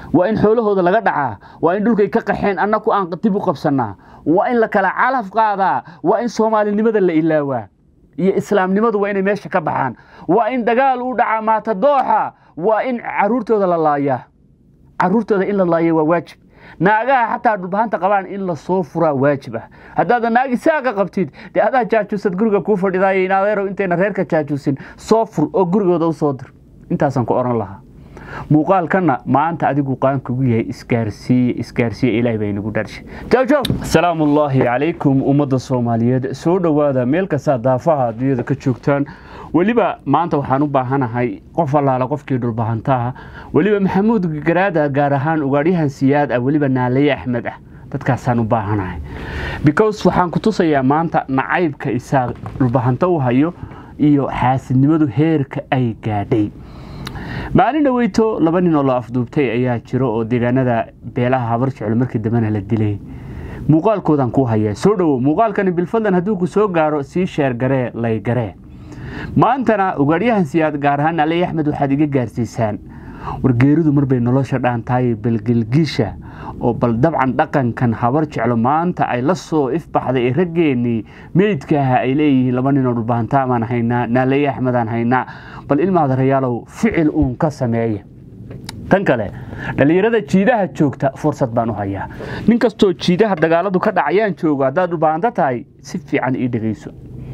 waa in xoolahooda laga dhacaa waa in dhulkay ka qaxeen annaku aan dib u qabsannaa waa in la kala calaf qaadaa waa in soomaalinimada la ilaawaa iyo islaamnimadu waa inay meesha ka baxaan waa in dagaal u dhacaa maata dooxa waa in caruurtooda la laayaa caruurtooda in la laaya waa waajib naagaha xataa dhulbahanta qabaan in lasoo furaa waajib ah haddaadan naagi saaqa qabtid dee adaa jaajuusad guriga kuu fadhidaaya in adeerow intayna reerka jaajuusin soo fur oo gurigooda u soo dir intaasaan ku odhan lahaa muuqaalkana maanta adigu qaankugu yahay isgaarsiiye isgaarsiiye ilaahay baa inagu dharshay jawjow asalaamu ullaahi calaykum ummadda soomaaliyeed soo dhowaada meel kastaa daafaha adduunyada ka joogtaan weliba maanta waxaan u baahanahay qof allaala qofkii dhulbahantaha weliba maxamuud garaada gaar ahaan ugaadhyahan siyaad ah weliba naalaye axmed ah dadkaasaan u baahanahay because waxaan ku tusayaa maanta nacaybka isaaq dhulbahanto u hayo iyo xaasidnimadu heerka ay gaadhay maalin dhaweyto laba nin oo la afduubtay ayaa jiro oo deegaanada beelaha habar jeclo markii dambena la dilay muuqaalkoodaan kuu hayaa soo dhowow muuqaalkani bilfadlan hadduu ku soo gaaro sii sheergaree laygaree maantana ugaadhyahan siyaad gaar ahaan aley axmed waxaad iga gaarsiisaan wargeeridu marbay nolosha dhaantahay balgelgiisha oo bal dabcan dhaqankan habar jeclo maanta ay la soo ifbaxday ee raggeennii meydkaaha ay leeyihiin laba ninoo dhulbahantaamaan haynaa naalaye axmedaan haynaa bal ilmaadarayaalow ficil uun ka sameeya tan kale dhallinyarada jiidaha joogta fursad baan u hayaa nin kastoo jiidaha dagaaladu ka dhacayaan joogo haddaad dhulbahanto tahay si fiican ii dhegayso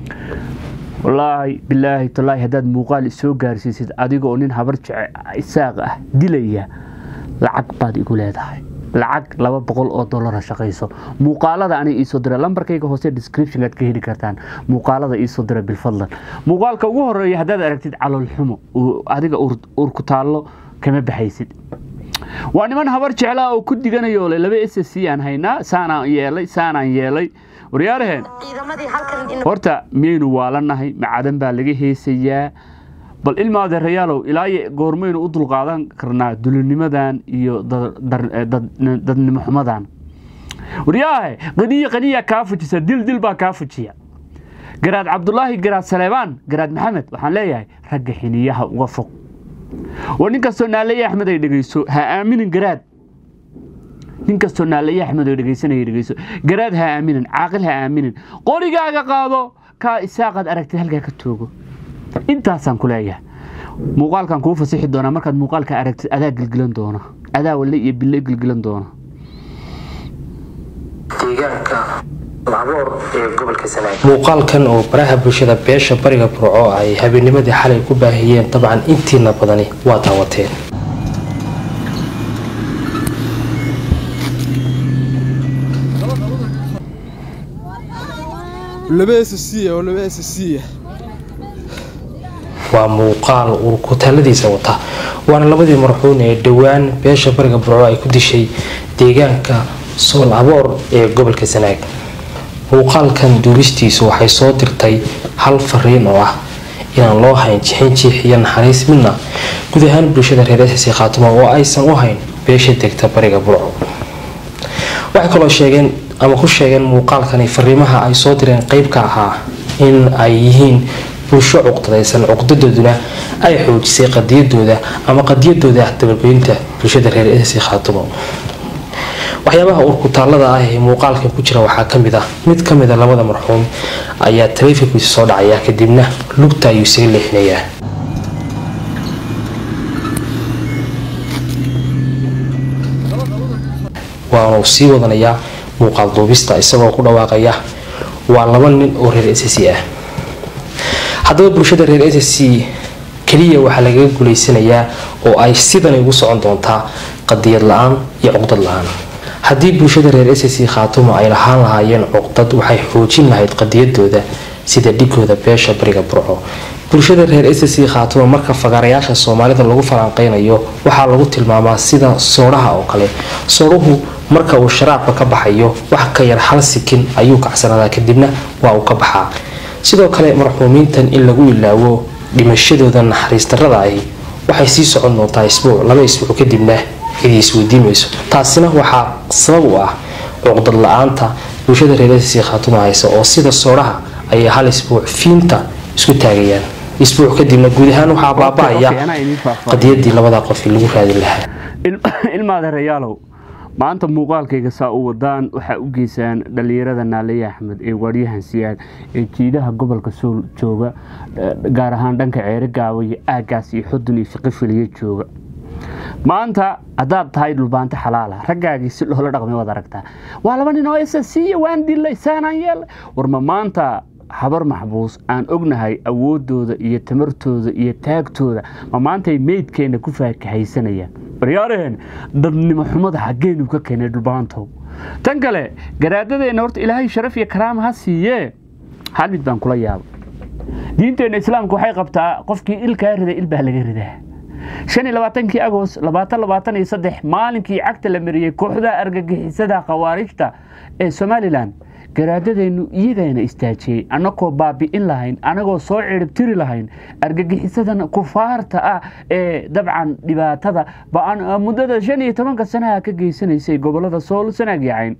wallaahi bilaahi tallaahi haddaad muuqaal isoo gaarsiisid adigoo nin habar jece isaaq ah dilaya lacag baad igu leedahay lacag laba boqol oo dollara shaqayso muuqaalada ani iisoo dira lambarkayga hoose descriptionaad ka heli kartaan muuqaalada iisoo dira bilfadlan muuqaalka ugu horeeya haddaad aragtid caloolxumo adiga uur ku taallo kama baxaysid waa niman habar jeclaa oo ku diganayo le laba s c aan haynaa saanaan yeelay saanaan yeelay waryaaraheen horta miyaynu waalannahay macadan baa laga heesayaa bal ilma adeerayaalow ilaa goormaynu u dulqaadan karnaa dulinimadan iyo dadnimo xumadan waryaahe qaniya qaniya kaa fujisa dil dil baa kaa fujiya garaad cabdulaahi garaad saleebaan garaad maxamed waxaan leeyahay ragga xiniyaha uga fog war nin kastoo naalaye axmed ay dhegeyso ha aaminin garaad nin kastoo naalaye axmed oo dhegeysanaya dhegeyso garaad ha aaminin caaqil ha aaminin qorigaaga qaado kaa isaaqaad aragtid halkaa ka toogo intaasaan ku leeyahay muuqaalkan kuu fasixi doonaa markaad muuqaalka aragtid adaa gilgilan doona adaa walle iyo bille gilgilan doona deegaanka laboor ee gobolka sanaag muuqaalkan oo baraha bulshada beesha bariga burco ay habeennimadii xalay ku baahiyeen dabcan intiina badani waa daawateen waa muuqaal urkutaaladiisa wata waana labadii marxuun ee dhowaan beesha bariga burco ay ku dishay deegaanka sool aboor ee gobolka sanaag muuqaalkan duuristiisu waxay soo dirtay hal fariin oo ah inaan loo hayn jixin jiix iyo naxariis midna guud ahaan bulshada reer ss khaatuma oo aysan u hayn beesha degta bariga burco waxay kaloo sheegeen ama ku sheegeen muuqaalkani fariimaha ay soo direen qeyb ka ahaa in ay yihiin bulsho cuqdadaysan cuqdadooduna ay xoojisay qadiyadooda ama qadiyadooda dabalgoynta bulshada reer ss khaatumo waxyaabaha urkutaalada ah ee muuqaalkan ku jira waxaa kamid ah mid kamida labada marxuum ayaa taleefonkiisa soo dhacaya kadibna lugta ayuu isaga leexinayaa waanu sii wadanayaa muuqaal duubista isagoo ku dhawaaqaya waa laba nin oo reer s c ah haddaba bulshada reer s c keliya waxaa lagaga guulaysanayaa oo ay sidan ugu socon doontaa qadiyad la-aan iyo cuqdad la-aan haddii bulshada reer s c khaatuma ay lahaan lahaayeen cuqdad waxay xoojin lahayd qadiyadooda sida dhigooda beesha bariga burco bulshada reer s c khaatuma marka fagaarayaasha soomaalida lagu falanqeynayo waxaa lagu tilmaamaa sida soodhaha oo kale soodhuhu marka uu sharaabka ka baxayo wax ka yar hal sikin ayuu kacsanadaa kadibna waa uu ka baxaa sidoo kale marxuumiintan in lagu ilaawo dhimashadooda naxariis darada ahi waxay sii socon doontaa isbuuc laba isbuuc kadibna idii isweydiimayso taasina waxaa sabab u ah cuqdad la-aanta bulshada reerasi khaatuma haysa oo sida soodhaha ayay hal isbuuc fiinta isku taagayaan isbuuc kadibna guud ahaan waxaa baaba-aya qadiyadii labada qof lagu raadin lahaa ilmaadeerayaalow maanta muuqaalkayga saa u wadaan waxaa u geysaan dhallinyarada naaliye axmed ee waadyahan siyaad ee jiidaha gobolka sool jooga gaar ahaan dhanka ceere gaawa iyo aagaas iyo xudun iyo shaqifiliyo jooga maanta haddaad tahay dhulbaanto xalaala raggaagii si loola dhaqmay waad aragtaa waa laba nin oo isa siiya waan dilay saanaan yeelay warma maanta habar maxbuus aan ognahay awooddooda iyo tamartooda iyo taagtooda ma maantay meydkeenna ku faakahaysanayaan baryaaraheen dadnimo xumada xaggeenu ka keenay dhulbaantow tan kale garaadadeenna horta ilaahay sharaf iyo karaama ha siiyee hal mid baan kula yaaba diinteenna islaamka waxay qabtaa qofkii ilkaa riday il baa laga ridaa shan iyo labaatankii agost labaatan labaatan iyo saddex maalinkii cagta la mariyey kooxda argagixisada khawaarijta ee somalilan garaadadeennu iyagayna istaajiyey annagoo baabi'in lahayn anagoo soo ciribtiri lahayn argagixisadan kufaarta ah ee dabcan dhibaatada muddada shan iyo tobanka sanaha ka geysanaysay gobolada sool sanaag yacayn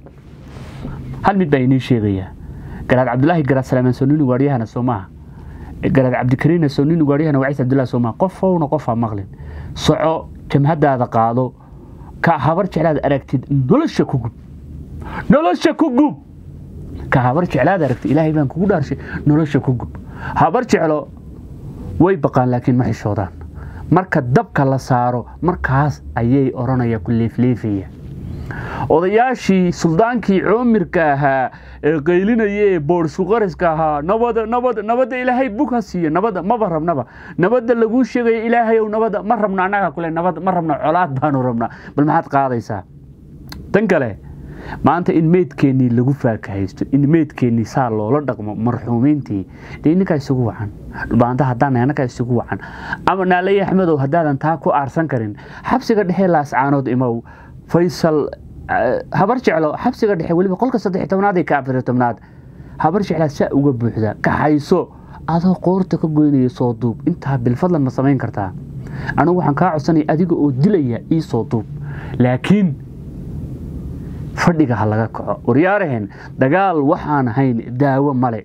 hal mid baa inii sheegayaa garaad cabdulaahi garaad salaamaan soonini waaryahana soo maaha garaad cabdikariina soonini waaryahana waciis cabdullahi soo maaha qofowna qofaa maqlin soco jamhadaada qaado ka habar jeclaad aragtid nolosha ku gub nolosha ku gub ka habar jeclaad aragtid ilaahay baan kugu dhaarshay nolosha ku gub habar jeclo way baqaan laakiin ma xishoodaan marka dabka la saaro markaas ayay odhanaya ku leefleefaya odayaashii suldaankii coomirka ahaa ee qaylinaya ee boorsuqariska ahaa nabada nabada nabadda ilaahay bug ha siiya nabadda maba rabnaba nabadda laguu sheegaya ilaahayow nabadda ma rabno annaga kule nabad ma rabno colaad baanu rabnaa bal maxaad qaadaysaa tan kale maanta in meydkeennii lagu faakahaysto in meydkeennii saa loola dhaqmo marxuumiintii dee inninkaa isugu wacan dhulbaanta haddaan annagaa isugu wacan ama naalay axmedow haddaadan taa ku aarsan karin xabsiga dhexe laascaanood imow faysal habar jeclo xabsiga dhexe weliba qolka saddex tobnaad iyo ka afar tobnaad habar jeclaa saa uga buuxda kaxayso adoo qoorta ka goynaya soo duub intaa bilfadlan ma samayn kartaa anigu waxaan kaa codsanaya adiga oo dilaya ii soo duub laakiin fadhiga ha laga kaco waryaaraheen dagaal waxaan hayn daawo male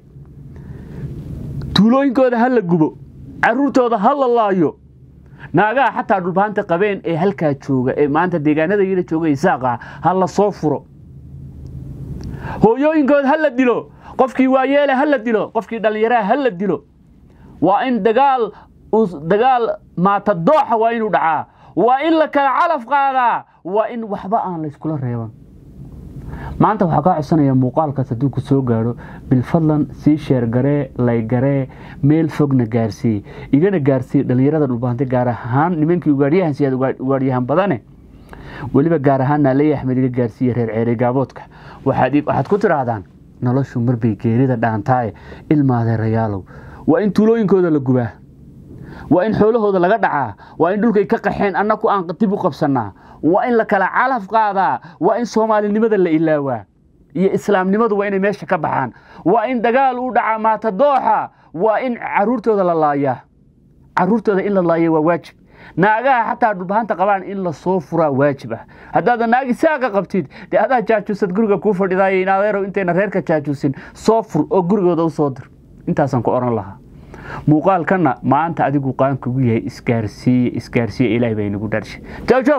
tuulooyinkooda ha la gubo caruurtooda ha la laayo naagaha xataa dhulbaanta qabeen ee halkaa jooga ee maanta deegaanada yada jooga isaaqa ha la soo furo hooyooyinkooda ha la dilo qofkii waayeele ha la dilo qofkii dhallinyaraha ha la dilo waa in dagaal dagaal maata dooxa waa inuu dhacaa waa in la kala calaf qaadaa waa in waxba aan layskula reeban maanta waxaa kaa codsanaya muuqaalkaas hadduu ku soo gaadho bilfadlan sii sheergaree laygaree meel fogna gaarsii igana gaarsii dhallinyarada dhulbaantay gaar ahaan nimankii ugaadhyahan siyaad ugaadhyahan badane weliba gaar ahaan naaleya axmed iga gaarsiiya reer ceere gaaboodka waxaad ku tidhaahdaan noloshu marbay geerida dhaantaaye ilmaadeerayaalow waa in tuulooyinkooda la gubaa waa in xoolahooda laga dhacaa waa in dhulkay ka qaxeen annaku aan dib u qabsannaa waa in la kala calaf qaadaa waa in soomaalinimada la ilaawaa iyo islaamnimadu waa inay meesha ka baxaan waa in dagaal uu dhacaa maata dooxa waa in caruurtooda la laayaa caruurtooda in la laaya waa waajib naagaha xataa dhulbahanta qabaan in la soo furaa waajib ah haddaada naagi saaqa qabtid dee adaa jaajuusad guriga kuu fadhidaaya in adeerow intayna reerka jaajuusin soo fur oo gurigooda u soo dir intaasaan ku odhan lahaa muuqaalkanna maanta adigu qaankugu yahay isgaarsiiye isgaarsiiye ilaahay baa inagu dharshay